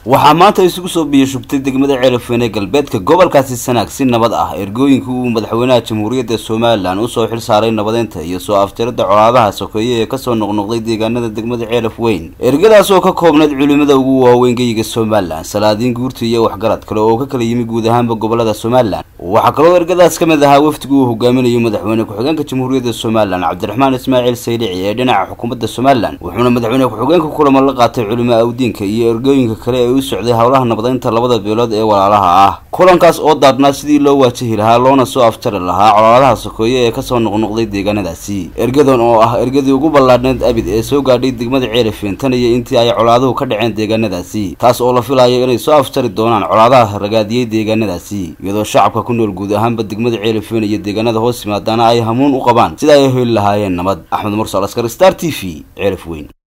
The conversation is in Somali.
waxaa maanta isugu soo biyashubtay degmada ceelafweyn ee galbeedka gobolkaasi sanaag si nabad ah ergooyinkii uu madaxweynaha jamhuuriyadda somalilan usoo xil saaray nabadeynta iyo soo afjarada colaadaha sokeeye ee kasoo noqnoqday deegaanada degmada ceelafweyn ergadaas oo ka koobnayd culimada ugu waaweyn geyiga somalilan salaadiin guurta iyo waxgarad kale oo ka kala yimi guud ahaanba gobolada somalilan waxaa kaloo ergadaas ka mid ahaa wafdigu uu hogaaminayo madaxweyne ku-xigeenka jamhuuriyadda somalilan cabdiraxmaan ismaaciil saylici ee dhinaca xukuumadda somalilan wuxuuna madaxweyne ku-xigeenka kulamo la qaatay culimo awdiinka iyo ergooyinka kale ee u socday howlaha nabadeynta labada beelood ee walaalaha ah kulankaas oo daarnaa sidii loo waajahi lahaa loona soo afjari lahaa colaadaha sokeeye ee kasoo noqnoqday deegaanadaasi ergadan oo ah ergadii ugu ballaadhneed abid ee soo gaadhay degmada ceelafeen tan iyo intii ay colaaduhu ka dhaceen deegaanadaasi taas oo la filayo inay soo afjari doonaan colaadaha ragaadiyey deegaanadaasi iyadoo shacabka ku nool guud ahaanba degmada ceelafeen iyo deegaanada hoos yimaadaana ay hamuun u qabaan sida ay heli lahaayeen nabad axmed mursal askar star t v ceelafweyn